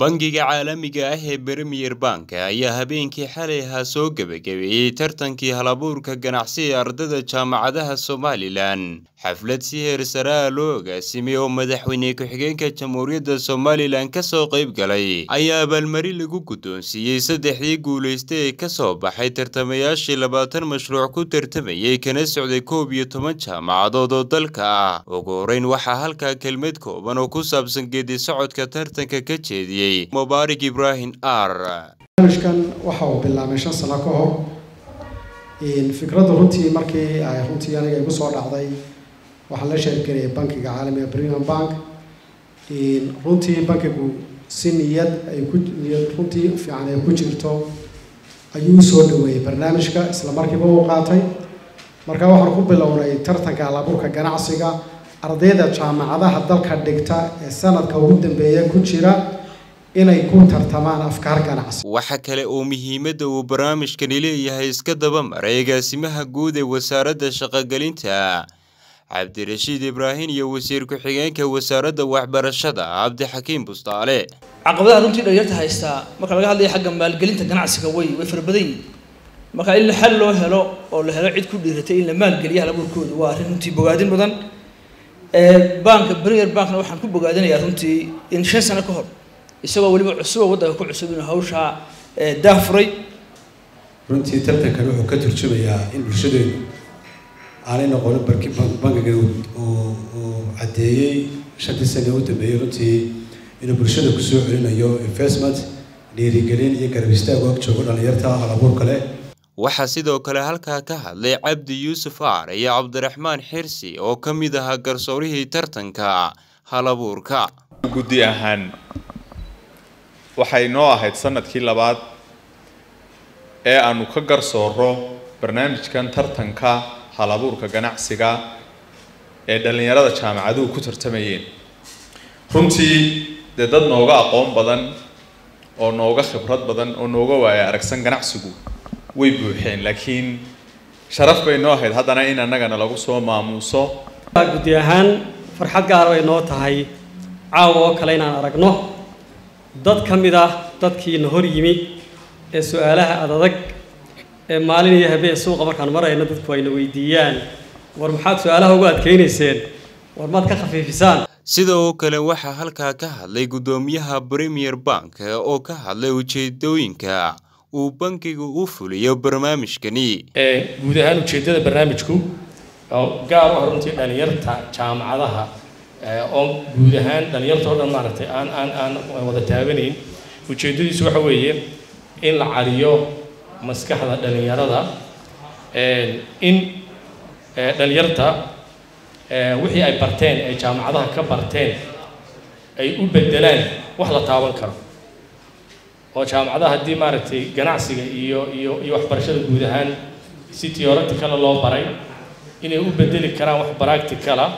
bangiga caalamiga ah ee Premier Bank ayaa habeenkii xalay ahaa soo gebagabeeyey tartankii halabuurka ganacsi ee ardayda jaamacadaha Somalilan xaflad si heer sare ah loo agaasimay oo madaxweyne ku-xigeenka jamhuuriyadda Somalilan ka soo qayb galay ayaa abaalmarin lagu guddoonsiiyey saddexdii guulaysta ee ka soo baxay tartamayaashii labaatan mashruuc ku tartamayay kana socday koob iyo toban jaamacadood oo dalka ah ugu horeyn waxaa halkaa kelmad kooban oo ku saabsan geedi socodka tartanka ka jeediyey mubaarak ibraahim r barnaamijkan waxa uu bilaabay shan sano ka hor fikradda runtii markii ay runtii aniga igu soo dhacday waxaan la sheergarayay bankiga caalamiga premium bank runtii bankigu si niyad ay ku niyad runtii fiican ay ku jirto ayuu usoo dhaweeyey barnaamijka isla markiiba uu qaatay marka waxaan ku bilownay tartanka halabuurka ganacsiga ardayda jaamacadaha dalka dhigta ee sanadka ugu dambeeya ku jira inay ku tartamaan afkaar ganacsi waxa kale oo muhiimadda uu barnaamijkani leeyahay iska daba maray agaasimaha guud ee wasaaradda shaqogelinta cabdirashiid ibraahim iyo wasiir ku-xigeenka wasaaradda waxbarashada cabdixakiim bustaale caqabadaha runtii dhalinyarta haystaa marka laga hadlayo xagga maalgelinta ganacsiga way way fara badan yihin marka in xal loo helo oo la helo cid ku dhiiratay in la maalgeliya halabuurkooda waa arrin runtii bogaadin badan banka premier bankna waxaan ku bogaadinayaa runtii in shan sano ka hor isagoo weliba cusuba waddanka ku cusub inuu hawshaa daafuray runtii tartankan wuxuu ka turjumayaa in bulshadeenu aanay noqonin barki bankigan uu caddeeyey shantii sane u dambeeyey runtii inuu bulshada kusoo celinayo investment dhiirigelin iyo garab istaag og joogo dhalinyarta halabuurka leh waxaa sidoo kale halkaa ka hadlay cabdi yuusuf aar iyo cabdiraxmaan xirsi oo ka mid ahaa garsoorihii tartanka halabuurka guddi ahaan waxay noo ahayd sanadkii labaad ee aanu ka garsooro barnaamijkan tartanka halabuurka ganacsiga ee dhallinyarada jaamacaduhu ku tartamayeen runtii dee dad nooga aqoon badan oo nooga khibrad badan oo nooga waaya aragsan ganacsigu way buuxeen laakiin sharaf bay noo ahayd haddana in annagana lagu soo maamuuso guddi ahaan farxad gaara bay noo tahay caawa oo kale inaan aragno dad ka mid ah dadkiina hor yimi ee su-aalaha adadag ee maalin iyo habeen suuqa markaan marayno dadku ayna weydiiyaan war maxaad su-aalaha ugu adkaynayseen war maad ka khafiifisaan sidoo kale waxaa halkaa ka hadlay guddoomiyaha premier bank oo ka hadlay ujeedooyinka uu bankigu u fuliyo barnaamijkani guud ahaan ujeeddada barnaamijku oo gaar u ah runtii dhalinyarta jaamacadaha oo guud ahaan dhalinyarta oo dhan maaragtay aan aan aan wada taabanayn ujeeddadiisu waxa weeye in la cariyo maskaxda dhalinyarada in dhalinyarta wixii ay barteen ay jaamacadaha ka barteen ay u bedelaan wax la taaban karo oo jaamacadaha haddii maaragtay ganacsiga iyo iyo iyo waxbarashada guud ahaan si theoreticala loo baray inay u bedeli karaan wax practicala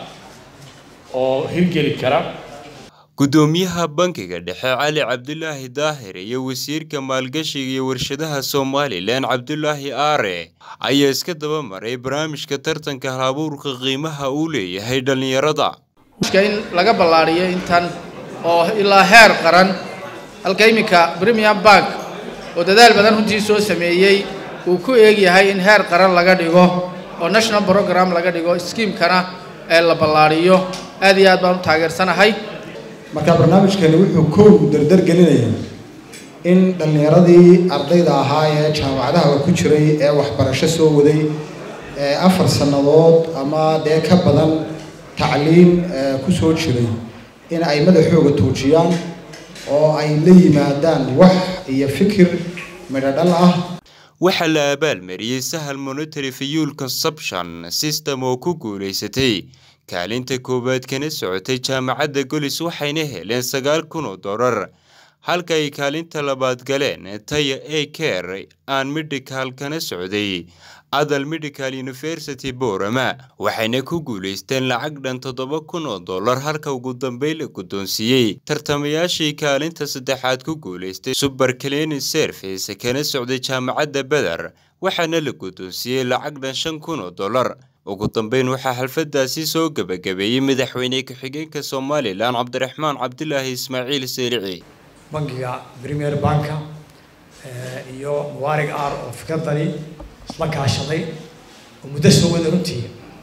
oo hirgeli kara guddoomiyaha bankiga dhexe cali cabdulaahi daahir iyo wasiirka maalgashiga iyo warshadaha somalilan cabdulaahi aare ayaa iska daba maray barnaamijka tartanka halabuurka qiimaha uu leeyahay dhallinyarada in laga ballaariyo intan oo ilaa heer qaran halka iminka premium bank oo dadaal badan runtii soo sameeyey uu ku eeg yahay in heer qaran laga dhigo oo national program laga dhigo skiimkana ee la ballaariyo aad iyo aad baan u taageersanahay marka barnaamijkani wuxuu kow dardar gelinayaa in dhallinyaradii ardayda ahaa ee jaamacadaha ku jiray ee waxbarasho soo waday ee afar sannadood ama dee ka badan tacliin ku soo jiray in ay madaxooga tuujiyaan oo ay la yimaadaan wax iyo fikir midhodhal ah waxaa la abaalmariyey sahal monitary fuel consumption system oo ku guulaysatay kaalinta koowaad kana socotay jaamacadda golis waxayna heleen sagaal kun oo dollar halka ay kaalinta labaad galeen taya a care aan medical kana socday adal medical university borama waxayna ku guulaysteen lacag dhan toddoba kun oo dollar halka ugu dambeyn la guddoonsiiyey tartamayaashii kaalinta saddexaad ku guulaystay suber cleaning service kana socday jaamacadda beder waxaana la guddoonsiiyey lacag dhan shan kun oo dollar ugu dambeyn waxaa xalfadaasi soo gebagabeeyey madaxweyne ku-xigeenka somalilan cabdiraxmaan cabdilaahi ismaaciil seelici bangiga premier banka iyo mubaarig ar oo fikradani isla kaashaday oo muddo soo wada runtii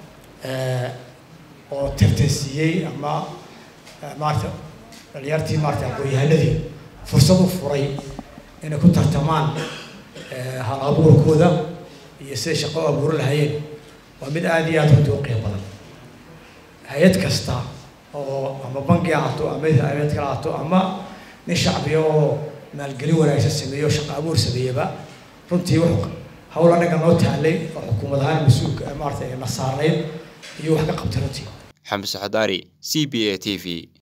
oo tartansiiyey ama maarata dhalinyartii maarata aqoon-yahanadii fursad u furay inay ku tartamaan hal abuurkooda iyo siday shaqo u abuuran lahayeen waa mid aada iyo aada runtii u qiimo badan hay-ad kasta oo ama bangi ahaato ama hay-ad kale ahaato ama nin shacbiya oo maalgelin wanaagsan sameeyo o shaqo abuur sameeyaba runtii wuxuu hawl anaga noo taalay oo xukuumad ahaan mas-uulka maarata na saarnayd iyo wax ka qabtay runtii xamse xadaari c b a t v